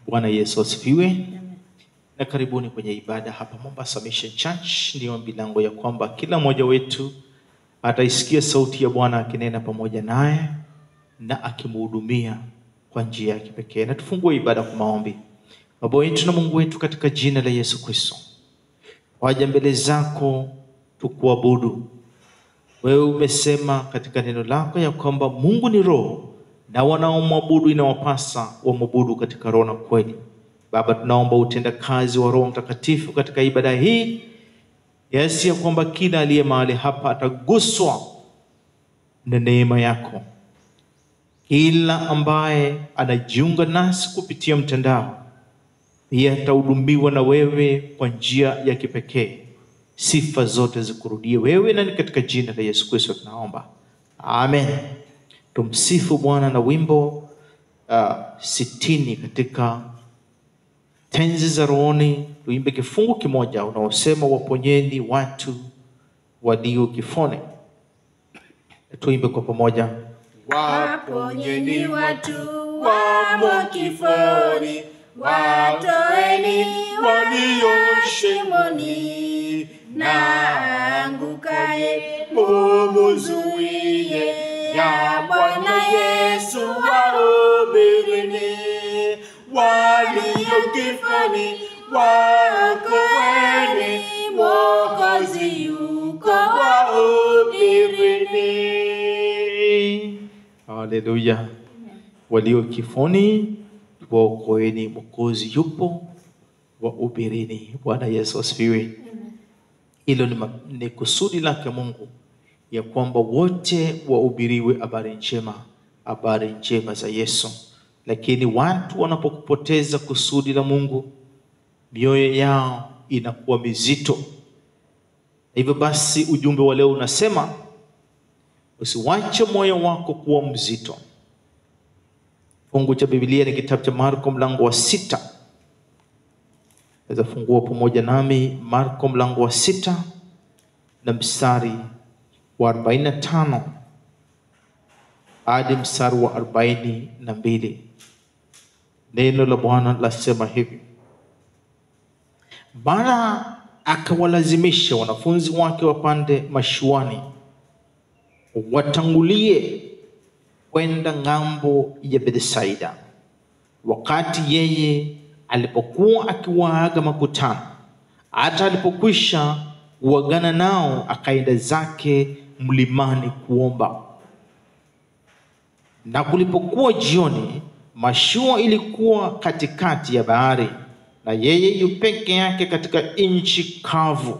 Bwana Yesu asifiwe. Na karibuni kwenye ibada hapa Mombasa Mission Church. Ni ombi langu ya kwamba kila mmoja wetu ataisikia sauti ya Bwana akinena pamoja naye na akimhudumia kwa njia ya kipekee. Na tufungue ibada kwa maombi. Baba wetu na Mungu wetu, katika jina la Yesu Kristo, waja mbele zako tukuabudu. Wewe umesema katika neno lako ya kwamba Mungu ni roho na wanaomwabudu inawapasa wamwabudu katika roho na kweli. Baba, tunaomba utenda kazi wa Roho Mtakatifu katika ibada hii, kiasi ya kwamba kila aliye mahali hapa ataguswa na neema yako. Kila ambaye anajiunga nasi kupitia mtandao pia atahudumiwa na wewe kwa njia ya kipekee. Sifa zote zikurudie wewe, na ni katika jina la Yesu Kristo tunaomba, amen. Tumsifu Bwana na wimbo uh, sitini katika tenzi za rohoni. Tuimbe kifungu kimoja unaosema waponyeni watu walio kifoni. Tuimbe kwa pamoja. Waponyeni watu wamo kifoni, watoeni walio shimoni, na angukaye mumuzuie, ya Bwana Yesu wahubirini, walio kifoni waokoeni, Mwokozi yuko wahubirini. Haleluya! Walio kifoni waokoeni, Mwokozi yupo wahubirini. Bwana Yesu asifiwe. Hilo ni, ma- ni kusudi lake Mungu ya kwamba wote wahubiriwe habari njema, habari njema za Yesu. Lakini watu wanapopoteza kusudi la Mungu, mioyo yao inakuwa mizito. Hivyo basi, ujumbe wa leo unasema usiwache moyo wako kuwa mzito. Fungu cha Biblia ni kitabu cha Marko mlango wa sita. Naweza fungua pamoja nami Marko mlango wa sita na mstari wa 45 hadi mstari wa 42. Neno la Bwana lasema hivi: Bwana akawalazimisha wanafunzi wake wapande mashuani watangulie kwenda ng'ambo ya Bethsaida. Wakati yeye alipokuwa akiwaaga makutano, hata alipokwisha kuagana nao, akaenda zake mlimani kuomba. Na kulipokuwa jioni, mashua ilikuwa katikati ya bahari, na yeye yu peke yake katika nchi kavu.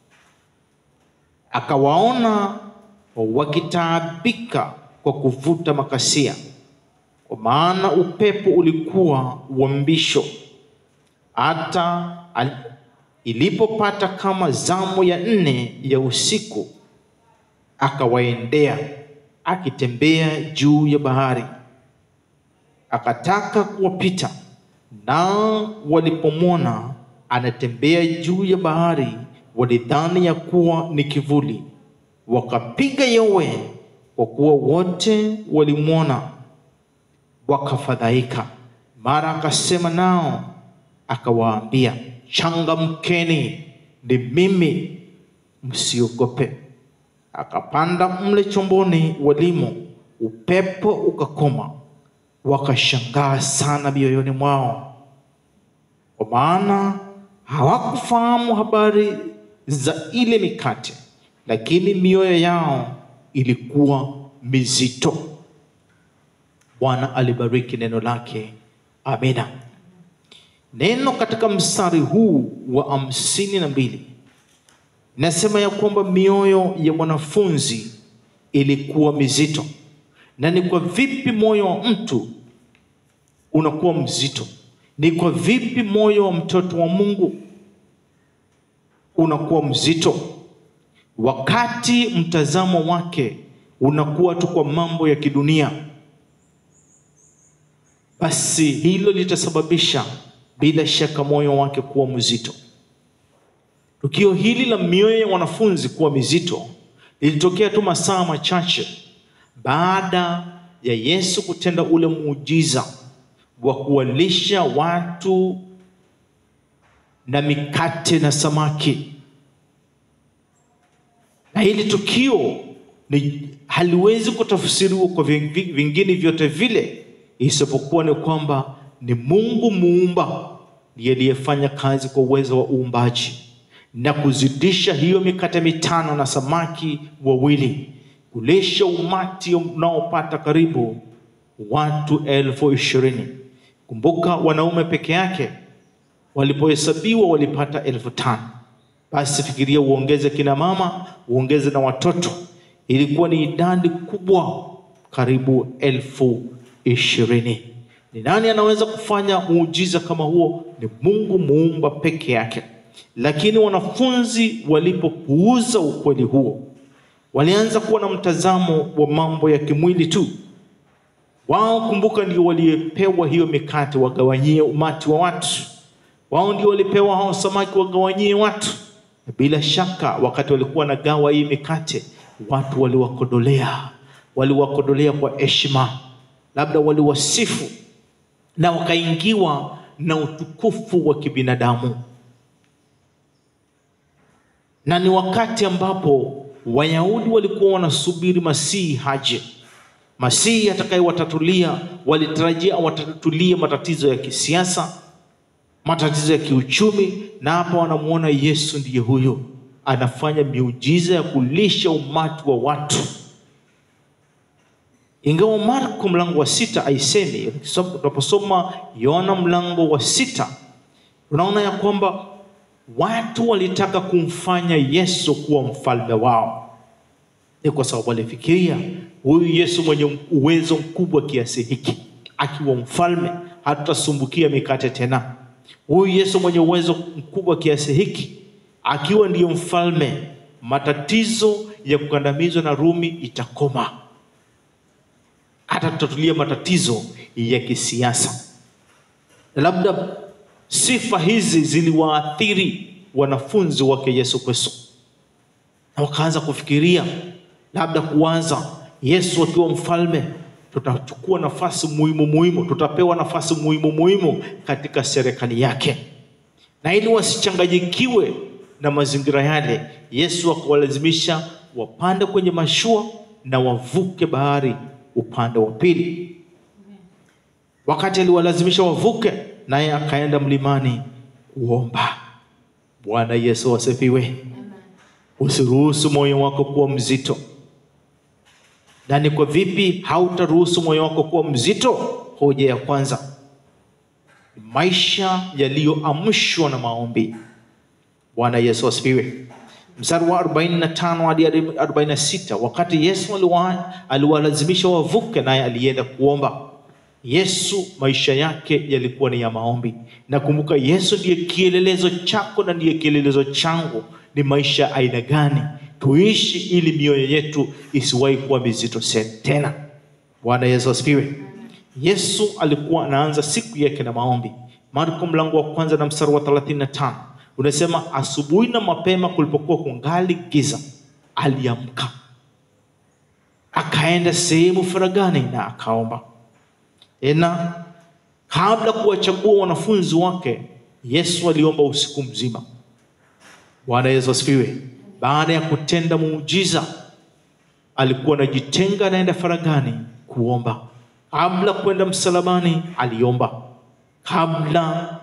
Akawaona wakitaabika kwa kuvuta makasia, kwa maana upepo ulikuwa wa mbisho. Hata al- ilipopata kama zamu ya nne ya usiku, akawaendea akitembea juu ya bahari, akataka kuwapita. Nao walipomwona anatembea juu ya bahari, walidhani ya kuwa ni kivuli, wakapiga yowe, kwa kuwa wote walimwona, wakafadhaika. Mara akasema nao akawaambia, changamkeni, ni mimi, msiogope. Akapanda mle chomboni walimo, upepo ukakoma, wakashangaa sana mioyoni mwao, kwa maana hawakufahamu habari za ile mikate, lakini mioyo yao ilikuwa mizito. Bwana alibariki neno lake, amina. Neno katika mstari huu wa hamsini na mbili nasema ya kwamba mioyo ya wanafunzi ilikuwa mizito. Na ni kwa vipi moyo wa mtu unakuwa mzito? Ni kwa vipi moyo wa mtoto wa Mungu unakuwa mzito, wakati mtazamo wake unakuwa tu kwa mambo ya kidunia? Basi hilo litasababisha bila shaka moyo wake kuwa mzito. Tukio hili la mioyo ya wanafunzi kuwa mizito lilitokea tu masaa machache baada ya Yesu kutenda ule muujiza wa kuwalisha watu na mikate na samaki na hili tukio ni haliwezi kutafsiriwa kwa vi- vi- vingine vyote vile isipokuwa ni kwamba ni mungu muumba ndiye aliyefanya kazi kwa uwezo wa uumbaji na kuzidisha hiyo mikate mitano na samaki wawili kulisha umati unaopata karibu watu elfu ishirini kumbuka wanaume peke yake walipohesabiwa walipata elfu tano basi fikiria uongeze kina mama uongeze na watoto ilikuwa ni idadi kubwa karibu elfu ishirini ni nani anaweza kufanya muujiza kama huo ni mungu muumba peke yake lakini wanafunzi walipopuuza ukweli huo walianza kuwa na mtazamo wa mambo ya kimwili tu wao kumbuka ndio waliepewa hiyo mikate wagawanyie umati wa watu wao ndio walipewa hao samaki wagawanyie watu na bila shaka wakati walikuwa wanagawa hii mikate watu waliwakodolea waliwakodolea kwa heshima labda waliwasifu na wakaingiwa na utukufu wa kibinadamu na ni wakati ambapo wayahudi walikuwa wanasubiri masihi haje masihi atakayewatatulia walitarajia watatulie matatizo ya kisiasa matatizo ya kiuchumi na hapa wanamuona yesu ndiye huyo anafanya miujiza ya kulisha umati wa watu ingawa marko mlango wa sita aisemi tunaposoma yohana mlango wa sita tunaona ya kwamba watu walitaka kumfanya yesu kuwa mfalme wao ni kwa sababu walifikiria huyu yesu mwenye uwezo mkubwa kiasi hiki akiwa mfalme hatutasumbukia mikate tena huyu yesu mwenye uwezo mkubwa kiasi hiki akiwa ndiyo mfalme matatizo ya kukandamizwa na rumi itakoma atatutatulia matatizo ya kisiasa labda sifa hizi ziliwaathiri wanafunzi wake yesu kristo na wakaanza kufikiria labda kuanza yesu akiwa mfalme tutachukua nafasi muhimu muhimu tutapewa nafasi muhimu muhimu katika serikali yake na ili wasichanganyikiwe na mazingira yale yesu akawalazimisha wapande kwenye mashua na wavuke bahari upande wa pili wakati aliwalazimisha wavuke naye akaenda mlimani kuomba bwana yesu asifiwe usiruhusu moyo wako kuwa mzito na ni kwa vipi hautaruhusu moyo wako kuwa mzito hoja ya kwanza maisha yaliyoamshwa na maombi bwana yesu asifiwe mstari wa 45 hadi 46 wakati yesu aliwa- aliwalazimisha wavuke naye alienda kuomba yesu maisha yake yalikuwa ni ya maombi na kumbuka yesu ndiye kielelezo chako na ndiye kielelezo changu ni maisha ya aina gani tuishi ili mioyo yetu isiwahi kuwa mizito se- tena bwana yesu asifiwe yesu alikuwa anaanza siku yake na maombi marko mlango wa kwanza na mstari wa 35 unasema asubuhi na mapema kulipokuwa kungali giza aliamka akaenda sehemu faragani na akaomba tena kabla kuwachagua wanafunzi wake yesu aliomba usiku mzima bwana yesu asifiwe baada ya kutenda muujiza alikuwa anajitenga anaenda faragani kuomba kabla kwenda msalabani aliomba kabla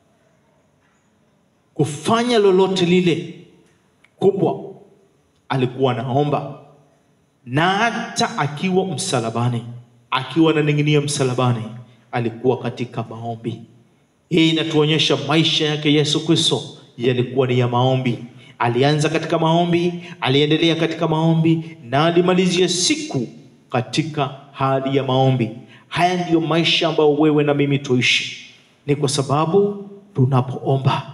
kufanya lolote lile kubwa alikuwa anaomba na hata akiwa msalabani akiwa ananing'inia msalabani alikuwa katika maombi hii inatuonyesha maisha yake yesu kristo yalikuwa ni ya maombi alianza katika maombi aliendelea katika maombi na alimalizia siku katika hali ya maombi haya ndiyo maisha ambayo wewe na mimi tuishi ni kwa sababu tunapoomba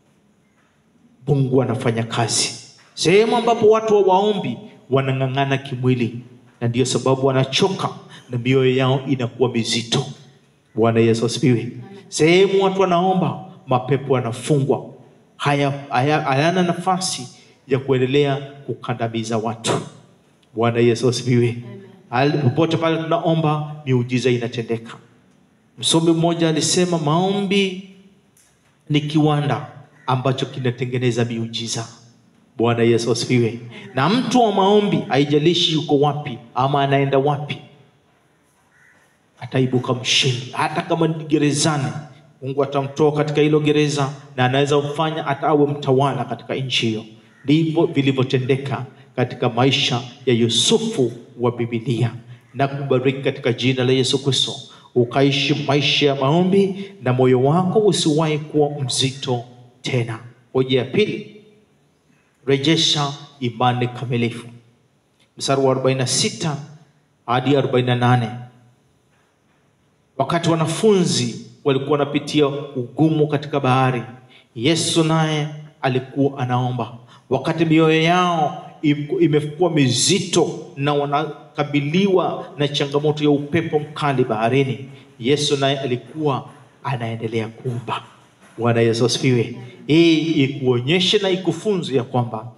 mungu anafanya kazi sehemu ambapo watu hawaombi wanang'ang'ana kimwili na ndiyo sababu wanachoka na mioyo yao inakuwa mizito bwana yesu asifiwe sehemu watu wanaomba mapepo yanafungwa haya haya- hayana nafasi ya kuendelea kukandamiza watu bwana yesu asifiwe Hali- popote pale tunaomba miujiza inatendeka Msomi mmoja alisema maombi ni kiwanda ambacho kinatengeneza miujiza. Bwana Yesu asifiwe. Na mtu wa maombi, haijalishi yuko wapi ama anaenda wapi, ataibuka mshindi. Hata kama ni gerezani, Mungu atamtoa katika hilo gereza na anaweza kufanya hata awe mtawala katika nchi hiyo. Ndivyo vilivyotendeka katika maisha ya Yusufu wa Biblia. Na kubariki katika jina la Yesu Kristo, ukaishi maisha ya maombi na moyo wako usiwahi kuwa mzito tena. Hoja ya pili, rejesha imani kamilifu. Mstari wa 46 hadi 48. Wakati wanafunzi walikuwa wanapitia ugumu katika bahari, Yesu naye alikuwa anaomba. Wakati mioyo yao im- imekuwa mizito na wanakabiliwa na changamoto ya upepo mkali baharini, Yesu naye alikuwa anaendelea kuomba. Bwana Yesu asifiwe. Hii ikuonyeshe na ikufunze ya kwamba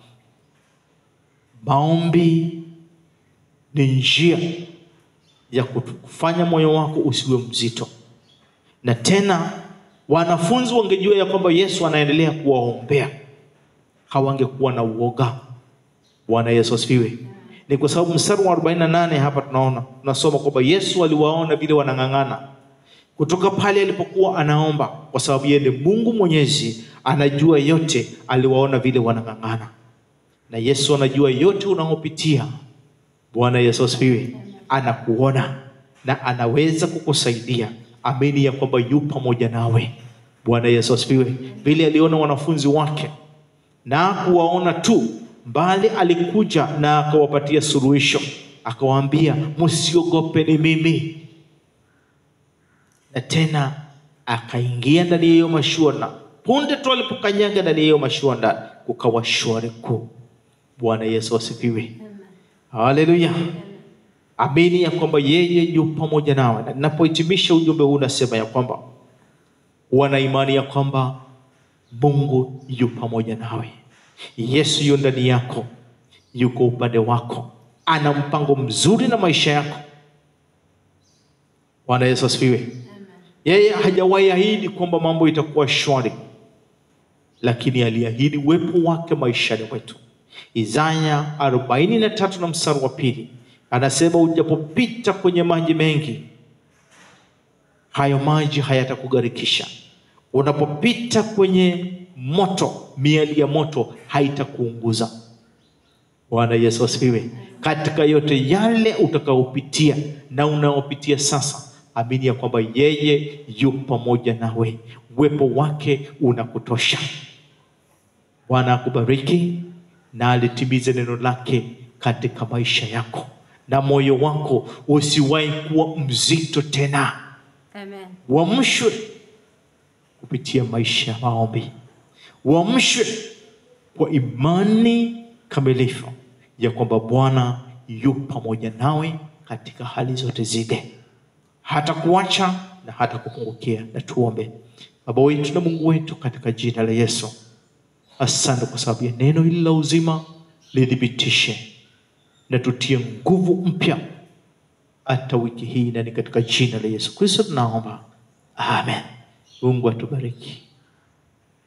maombi ni njia ya kufanya moyo wako usiwe mzito. Na tena wanafunzi wangejua ya kwamba Yesu anaendelea kuwaombea, hawangekuwa na uoga. Bwana Yesu asifiwe. Ni kwa sababu mstari wa 48 hapa tunaona tunasoma kwamba Yesu aliwaona vile wanang'ang'ana kutoka pale alipokuwa anaomba, kwa sababu yeye ni Mungu Mwenyezi, anajua yote. Aliwaona vile wanang'ang'ana, na Yesu anajua yote unaopitia. Bwana Yesu asifiwe. Anakuona na anaweza kukusaidia. Amini ya kwamba yu pamoja nawe. Bwana Yesu asifiwe. Vile aliona wanafunzi wake na kuwaona tu, bali alikuja na akawapatia suluhisho, akawaambia msiogope, ni mimi. Na tena akaingia ndani ya hiyo mashua, na punde tu alipokanyaga ndani ya hiyo mashua, ndani kukawa shwari kuu. Bwana Yesu asifiwe. Haleluya. Amini ya kwamba yeye yu pamoja nawe. Na ninapohitimisha ujumbe huu nasema ya kwamba wana imani ya kwamba Mungu yu pamoja nawe. Yesu yu ndani yako, yuko upande wako, ana mpango mzuri na maisha yako. Bwana Yesu asifiwe. Yeye hajawahi ahidi kwamba mambo itakuwa shwari, lakini aliahidi uwepo wake maishani mwetu. Isaya arobaini na tatu na mstari wa pili anasema ujapopita kwenye maji mengi, hayo maji hayatakugharikisha. Unapopita kwenye moto, miali ya moto haitakuunguza. Bwana Yesu asifiwe. Katika yote yale utakaopitia na unaopitia sasa, amini ya kwamba yeye yu pamoja nawe, uwepo wake unakutosha. Bwana akubariki na alitimize neno lake katika maisha yako, na moyo wako usiwahi kuwa mzito tena. Amen. Uamshwe kupitia maisha ya maombi, uamshwe kwa imani kamilifu ya kwamba Bwana yu pamoja nawe katika hali zote zile, hata kuacha na hata kupungukia. Na tuombe. Baba wetu na Mungu wetu, katika jina la Yesu, asante kwa sababu ya neno hili la uzima, lithibitishe na tutie nguvu mpya hata wiki hii, na ni katika jina la Yesu Kristo tunaomba, amen. Mungu atubariki.